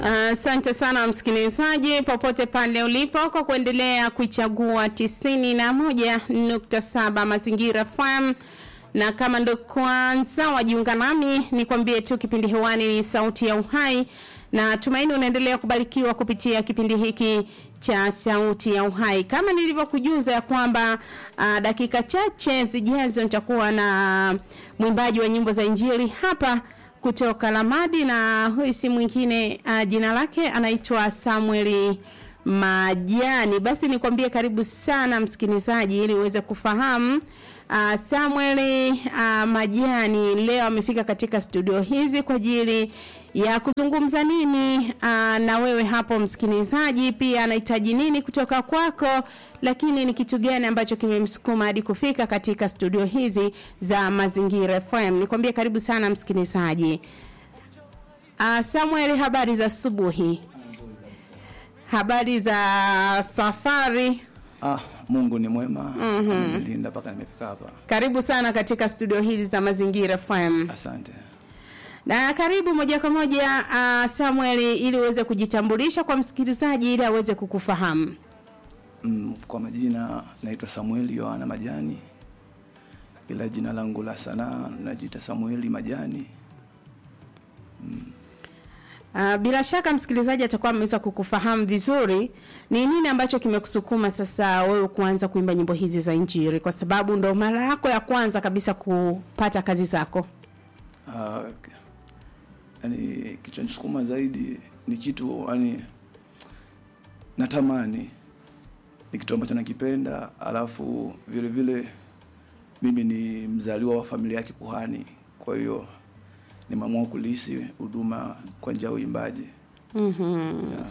Asante uh, sana msikilizaji popote pale ulipo kwa kuendelea kuichagua tisini na moja nukta saba mazingira FM na kama ndo kwanza wajiunga nami nikwambie tu kipindi hewani ni sauti ya uhai na tumaini unaendelea kubarikiwa kupitia kipindi hiki cha sauti ya uhai kama nilivyokujuza ya kwamba uh, dakika chache zijazo nitakuwa na mwimbaji wa nyimbo za injili hapa kutoka Lamadi na huyu si mwingine uh, jina lake anaitwa Samueli Majani. Basi nikwambie karibu sana msikilizaji ili uweze kufahamu uh, Samueli uh, Majani leo amefika katika studio hizi kwa ajili ya kuzungumza nini uh, na wewe hapo msikilizaji, pia anahitaji nini kutoka kwako, lakini ni kitu gani ambacho kimemsukuma hadi kufika katika studio hizi za Mazingira FM. Nikwambie karibu sana msikilizaji. Uh, Samuel, habari za asubuhi? Habari za safari? Ah, Mungu ni mwema. Mm-hmm. Amenilinda mpaka nimefika hapa. Karibu sana katika studio hizi za Mazingira FM. Asante. Na karibu moja kwa moja uh, Samuel ili uweze kujitambulisha kwa msikilizaji ili aweze kukufahamu. Mm, kwa majina naitwa Samueli Yohana Majani. Ila jina langu la sanaa najiita Samueli Majani. Uh, bila shaka msikilizaji atakuwa ameweza kukufahamu vizuri ni nini ambacho kimekusukuma sasa wewe kuanza kuimba nyimbo hizi za Injili kwa sababu ndo mara yako ya kwanza kabisa kupata kazi zako. Ah, okay. Yaani kichonisukuma zaidi ni kitu yani natamani ni kitu ambacho nakipenda, alafu vile vile mimi ni mzaliwa wa familia ya kikuhani, kwa hiyo nimeamua kulisi huduma kwa njia ya uimbaji. Mhm. Yeah.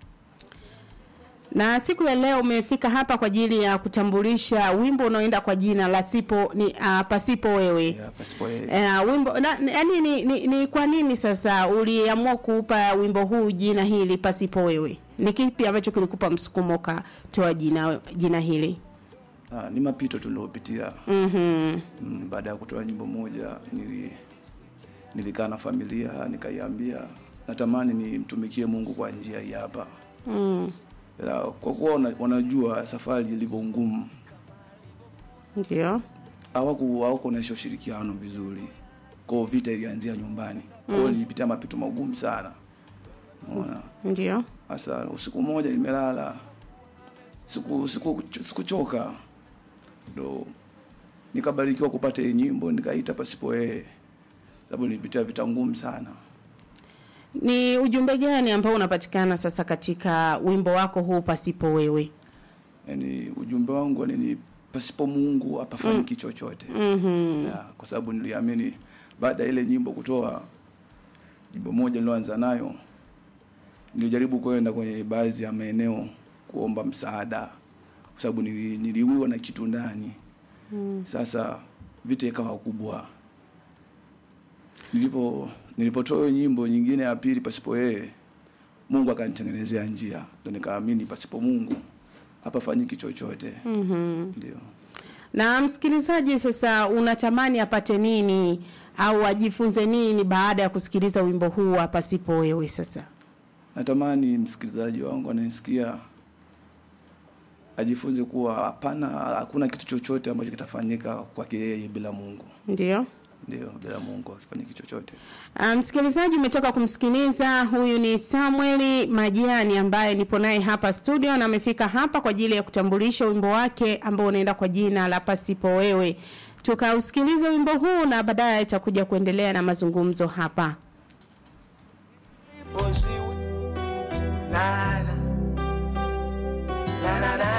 Na siku ya leo umefika hapa kwa ajili ya kutambulisha wimbo unaoenda kwa jina la sipo ni uh, pasipo wewe. Yeah, pasipo yeye. Uh, wimbo na, yani ni, ni, ni kwa nini sasa uliamua kuupa wimbo huu jina hili pasipo wewe? Ni kipi ambacho kilikupa msukumo ukatoa jina jina hili? Ah, ni mapito tuliopitia. Mhm. Mm, baada ya kutoa nyimbo moja nili nilikaa na familia nikaiambia natamani nimtumikie Mungu kwa njia hii hapa. Mm. Ila kwa kuwa wana- wanajua safari ilivyo ngumu, Ndio. hawaku hawakuonyesha ushirikiano vizuri. Kwa hiyo vita ilianzia nyumbani. Kwa hiyo nilipitia mapito magumu sana. Unaona? Ndio. Sasa usiku mmoja nimelala, siku siku sikuchoka, ndo nikabarikiwa kupata hii nyimbo nikaita pasipo yeye, sababu nilipitia vita ngumu sana. Ni ujumbe gani ambao unapatikana sasa katika wimbo wako huu pasipo wewe? Yani ujumbe wangu ni ni pasipo Mungu hapafanyiki chochote. Mhm. Ya, kwa sababu niliamini baada ya ile nyimbo kutoa nyimbo moja niliyoanza nayo, nilijaribu kwenda kwenye baadhi ya maeneo kuomba msaada, kwa sababu nili, niliuiwa na kitu ndani. Sasa vita ikawa kubwa. Nilipo nilipotoa hiyo nyimbo nyingine ya pili pasipo yeye, Mungu akanitengenezea njia, ndio nikaamini pasipo Mungu hapafanyiki chochote. Mhm. Ndio. Na msikilizaji sasa unatamani apate nini au ajifunze nini baada ya kusikiliza wimbo huu wa pasipo wewe sasa? Natamani msikilizaji wangu ananisikia ajifunze kuwa hapana, hakuna kitu chochote ambacho kitafanyika kwake yeye bila Mungu. Ndio. Ndio, bila Mungu hakifanyiki chochote. Uh, msikilizaji umetoka kumsikiliza huyu ni Samueli Majani ambaye nipo naye hapa studio na amefika hapa kwa ajili ya kutambulisha wimbo wake ambao unaenda kwa jina la pasipo wewe. Tukausikiliza wimbo huu na baadaye itakuja kuendelea na mazungumzo hapa. Na na na na na